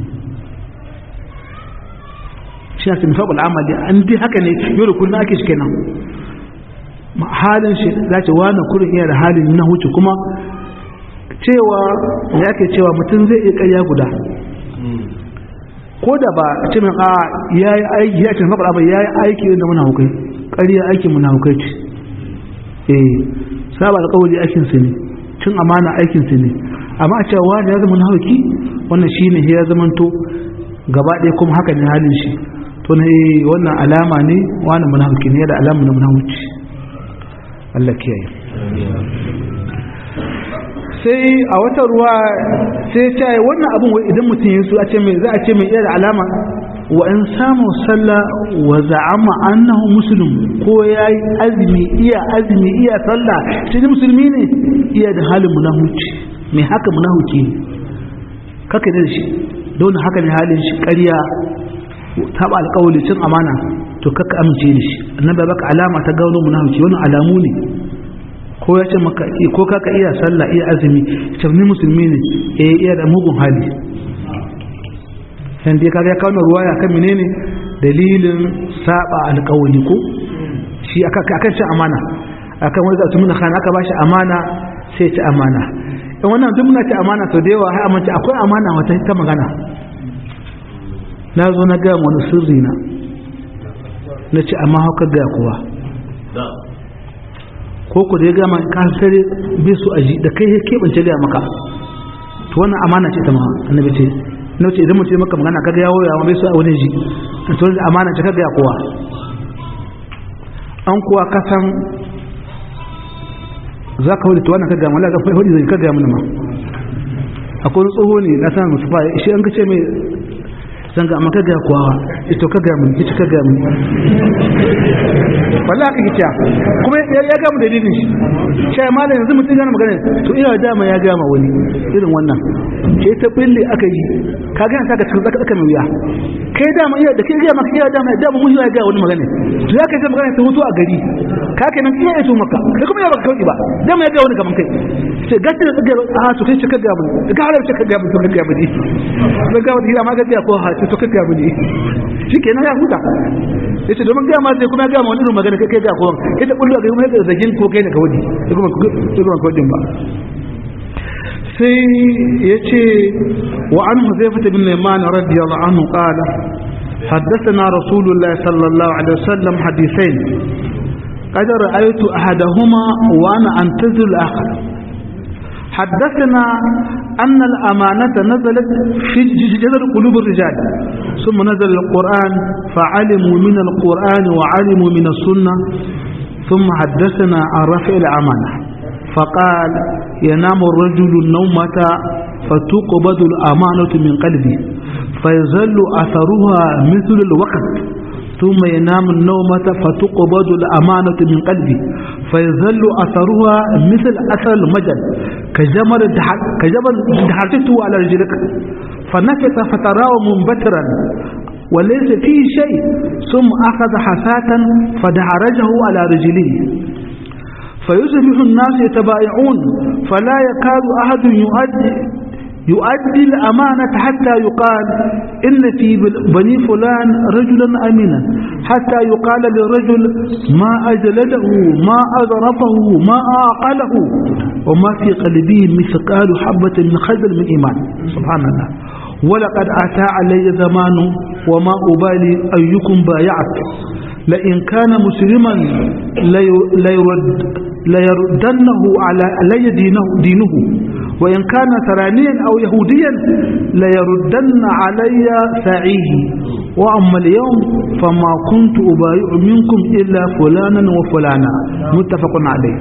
shi ya sami faɓul amali an dai haka ne yau da kullum ake shi kenan halin shi za ce wani kurin iya da halin na huce kuma cewa ya ke cewa mutum zai iya ƙarya guda ko da ba a ce min a ya yi aiki ya ce faɓul amali ya yi aiki da muna hukai ƙarya aikin muna hukai ce eh saba alƙawali aikinsa ne cin amana aikinsa ne amma a cewa wani ya zama nahauki wannan shi ne ya zamanto gaba ɗaya kuma haka ne halin shi to ne wannan alama ne wani munafiki ne da alama na munafiki Allah kiyaye sai a wata ruwa sai ce wannan abin idan mutum ya su a ce mai za a ce mai iya da alama wa in samu sallah wa za'ama annahu muslim ko yayi azumi iya azumi iya sallah shi ne musulmi ne iya da halin munafici mai haka munafici ne kaka da shi don haka ne halin shi ƙarya taba alƙawari cin amana to kaka amince da shi annabi baka alama ta gano munafiki wannan alamu ne ko ya ce maka ko kaka iya sallah iya azumi ce ni musulmi ne eh iya da mugun hali san dai kaga ya kawo ruwaya kan menene dalilin saba alƙawari ko shi aka akan cin amana akan wani zatu muna khana aka bashi amana sai ci amana in wannan duk muna ci amana to da yawa har amince akwai amana wata ta magana na zo na gaya wani sirri na na ce amma haka gaya kowa ko ku da ya gama ka sare bai su aji da kai ya keɓance gaya maka to wannan amana ce ta ma annabi ce na ce idan mutum maka magana kaga yawo ya bai su a wani ji to amana ce ka gaya kowa an kuwa kasan za ka wadda wannan ka gaya mala ga wadda zai ka gaya mana ma akwai tsoho ne na san musu fa shi an ka ce mai zan ga maka ga kuwa ito ka ga mun ita ka ga mun wallahi haka kici kuma ya ga mu dalilin shi sai malam yanzu mutum yana magana to ina da ma ya ga ma wani irin wannan ke ta bille aka yi ka ga ta ka cikin zaka zaka wuya kai da ma iya da kai ga maka iya da ma da mu ya ga wani magana to ya kai ta magana ta hutu a gari ka kai nan iya ito maka kai kuma ya baka kauki ba da ma ya ga wani kaman kai sai gaskiya da ga a to kai ka ga mun ka halar ka ga mun to ka ga mun ka ga mun ma ga ko ha to ka ga mun shi kenan ya huta yace domin ga ma sai kuma ga ma wani irin magana kai kai ga ko kai ta kullu ga kuma da zagin ko kai ne ka wadi kuma kuma ko din ba sai yace wa an huzaifah bin yaman radiyallahu anhu qala حدثنا رسول الله صلى الله عليه وسلم حديثين قد رأيت أحدهما وأنا أنتظر الآخر حدثنا أن الأمانة نزلت في جذر قلوب الرجال ثم نزل القرآن فعلموا من القرآن وعلموا من السنة ثم حدثنا عن رفع الأمانة فقال ينام الرجل النومة فتقبض الأمانة من قلبه فيظل أثرها مثل الوقت ثم ينام النومة فتقبض الأمانة من قلبه فيظل أثرها مثل أثر المجل كجمر كجبل دحرته على رجلك فنكت فتراه منبترا وليس فيه شيء ثم أخذ حساة فدحرجه على رجليه فيصبح الناس يتبايعون فلا يكاد أحد يؤدي يؤدي الأمانة حتى يقال إن في بني فلان رجلا أمينا حتى يقال للرجل ما أجلده ما أضرفه ما أعقله وما في قلبه مثقال حبة من خزل من إيمان سبحان الله ولقد أتى علي زمان وما أبالي أيكم بايعت لئن كان مسلما ليرد ليردنه على علي دينه, دينه وإن كان ثرانيا أو يهوديا ليردن علي سعيه وأما اليوم فما كنت أبايع منكم إلا فلانا وفلانا متفق عليه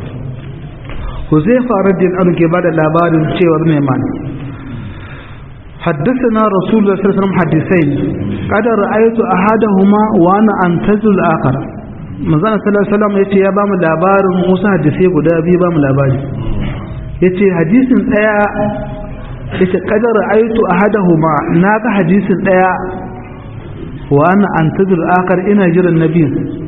حذيفة رضي الله عنه بعد الأبار شيء وابن إيمان حدثنا رسول الله صلى الله عليه وسلم حديثين قد رأيت أحدهما وأنا أنتظر الآخر manzana sallallahu alaihi wasallam yace ya bamu labarin Musa hadisi guda biyu bamu labari yace hadisin daya yace qadara aitu ahadahuma naga hadisin daya wa ana antazir akhar ina jiran nabiyin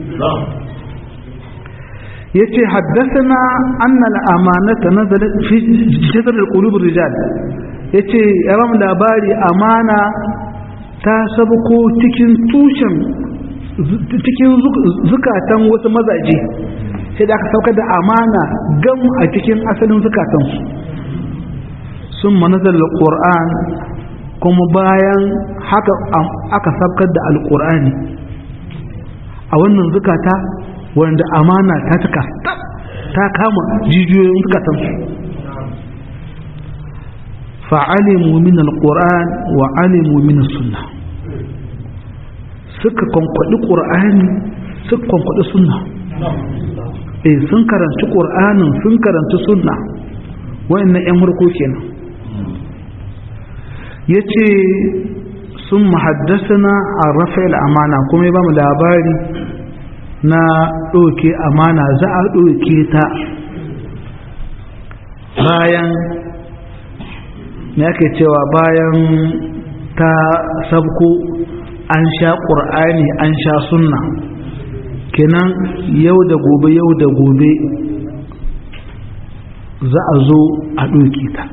yace haddathana anna al-amanata nazalat fi jadr al-qulub ar-rijal yace ya bamu labari amana ta sabuko cikin tushen cikin zukatan wasu mazaje sai da aka saukar da amana gam a cikin asalin zukatansu sun manazar alƙur'an kuma bayan haka aka saukar da alƙur'ani a wannan zukata wanda amana ta cika ta kama jijiyoyin zukatansu fa'alimu min alƙur'an wa alimu min sunna suka kwankwaɗi ƙur'ani suka kwankwaɗi sunna eh sun karanci ƙur'anin sun karanci sunna wa'annan 'yan harko kenan ya ce sun mahaddasana a rafa'il amana kuma ya ba mu labari na ɗauke amana za a ɗauke ta bayan me ake cewa bayan ta sabko an sha ƙur'ani an sha sunna kenan yau da gobe yau da gobe za a zo a ɗauke ta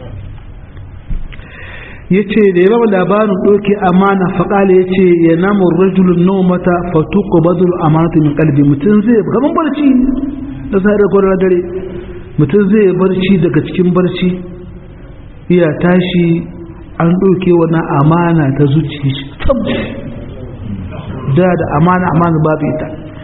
ya ce da ya ba labarin ɗauke amana faƙala ya ce ya namun rajulun nomata fatuku badul amanatu min kalbi mutum zai gaban barci da sa'adar kwanar dare mutum zai barci daga cikin barci iya tashi an ɗauke wani amana ta zuci shi da da amana amana babu ita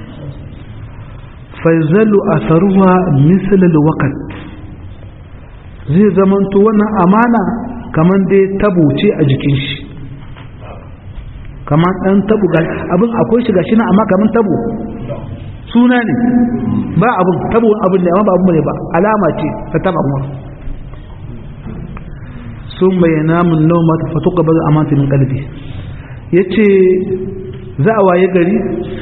faizalu a saruwa misalin wakat zai zamanto wannan amana kamar dai tabo ce a jikin shi kamar ɗan tabo abin akwai shiga shi na amma kamar tabo suna ne ba abin tabo abin ne amma ba abin ne ba alama ce ta taba kuma sun bayyana mun nau mata fatuka ba amanta min kalbi ya ce za a waye gari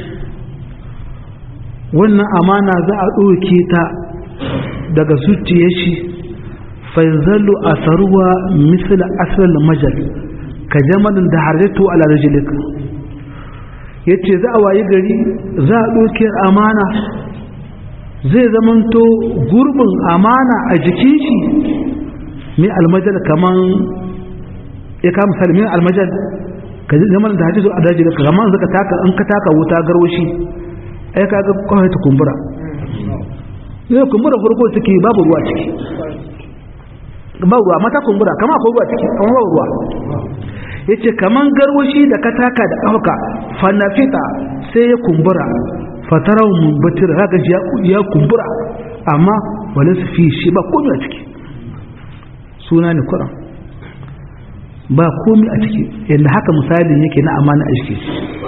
wannan amana za a ɗauke ta daga zuciyar shi faizalu a saruwa misal asal majal ka jamalin da harjatu ala rajilik ya ce za a waye gari za a ɗauke amana zai zamanto gurbin amana a jikin shi mai almajal kaman ya kama misali mai almajal ka jamalin da harjatu ala rajilik kaman zaka taka an ka taka wuta garwashi ai kaga kawai ta kumbura ne kumbura farko take babu ruwa ciki ba ruwa mata kumbura kama akwai ruwa ciki kama ba ruwa yace kaman garwashi da kataka da kauka fanafita sai ya kumbura fatarau mumbatir haka ya kumbura amma wala su fi shi ba komai a ciki suna ne kuran ba komai a ciki yadda haka misalin yake na amana a ciki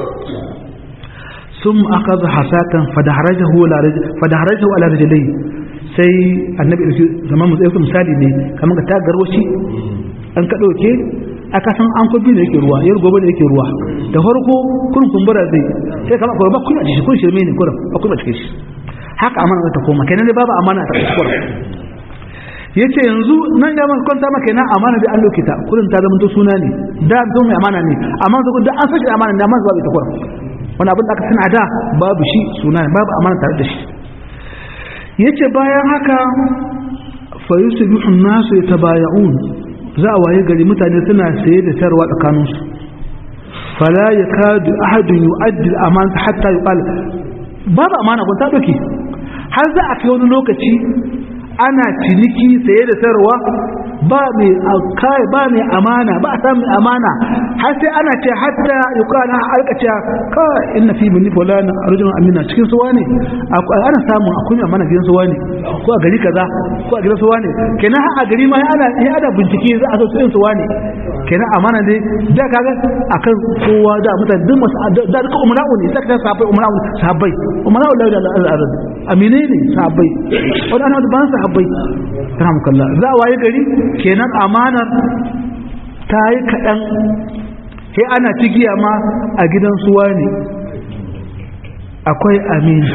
ثم أخذ حساة فدحرجه فدحرجه على رجليه sai annabi da zaman musu yau misali ne kamar ka ta garwashi an ka ɗauke aka san an kubi da yake ruwa yar gobe da yake ruwa da farko kun kumbura zai sai kamar kuma ba kun a kun shirme ne kurum ba kun a cikin shi haka amana ta koma kenan dai babu amana ta kuskura yace yanzu nan ya man kwanta maka na amana da an dauke ta kullun ta zama to suna ne da zo mai amana ne amma zo da an sace amana ne amma babu ita kurum wani abin da aka sana da babu shi suna ne babu amana tare da shi yace bayan haka fa yusbihu an-nasu yatabaya'un za a waye gari mutane suna saye da sayarwa tsakaninsu fala yakadu ahadun yu'addi al-amana hatta yuqal babu amana kun ta doke har za a kai wani lokaci ana ciniki saye da sayarwa ba mai kai ba mai amana ba a samu amana har sai ana ce hatta yuqala alka ce ka inna fi min fulana arjun amina cikin suwa ne ana samu akwai amana gidan suwa ne ko a gari kaza ko a gidan suwa ne kenan a gari ma ana ana bincike za a so su suwa ne kenan amana dai da kaga akan kowa da mutane duk masu da duka umara'u ne sai ka sahabbai umara'u sahabbai umara'u la ilaha illa allah amine ne sahabbai wani ana da ban sahabbai rahmukallah za a waye gari kenan amanar ta yi kaɗan sai ana cigiya ma a gidan suwa ne akwai amini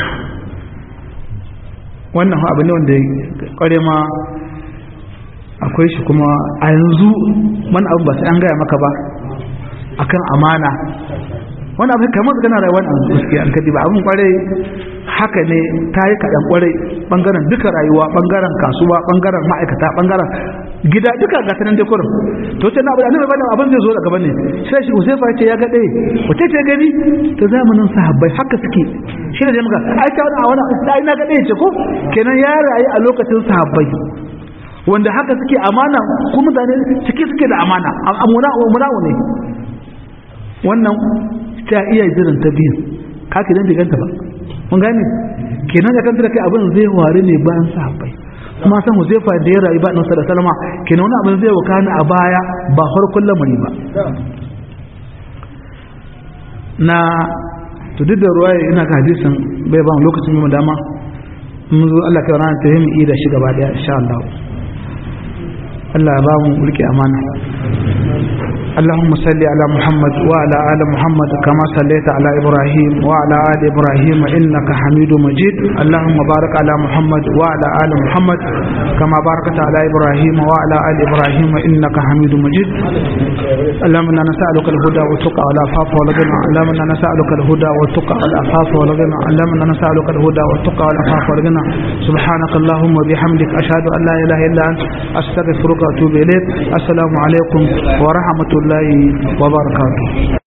wannan abu ne wanda kware ma akwai shi kuma a yanzu wani abu ba sai an gaya maka ba akan amana wani abu kamar su gana rayuwa a gaskiya an kadi ba abin kware haka ne ta yi kaɗan kware ɓangaren duka rayuwa ɓangaren kasuwa ɓangaren ma'aikata ɓangaren gida duka ga tanan dekorin to ce na abu da annabi bada abin zai zo daga bane sai shi Usaifa ce ya ga ɗaya wace ce gani ta zamanin sahabbai haka suke shi ne muka ai ta wani a wani ai na ga ɗaya ce ko kenan ya rayu a lokacin sahabbai wanda haka suke amana ko mutane ciki suke da amana amuna amuna ne wannan ta iya jiran ta biyu kake dan diganta ba mun gane kenan da kanta kai abin zai ware ne bayan sahabbai kuma san Huzaifa da ya rayu ba nan da salama kenan wani abin zai wakana a baya ba farkon lamari ba na to duk da ruwa ina ka hadisin bai ba mu lokacin mu dama mun zo Allah kai ranar ta yi da shi gaba daya insha Allah Allah ya ba mu rike amana اللهم صل على محمد وعلى آل محمد كما صليت على إبراهيم وعلى آل إبراهيم إنك حميد مجيد اللهم بارك على محمد وعلى آل محمد كما باركت على إبراهيم وعلى آل إبراهيم إنك حميد مجيد اللهم إنا نسألك الهدى والتقى والعفاف والغنى اللهم إنا نسألك الهدى والتقى والعفاف والغنى اللهم إنا نسألك الهدى والتقى والعفاف والغنى سبحانك اللهم وبحمدك أشهد أن لا إله إلا أنت أستغفرك وأتوب إليك السلام عليكم ورحمة الله wa barakatuh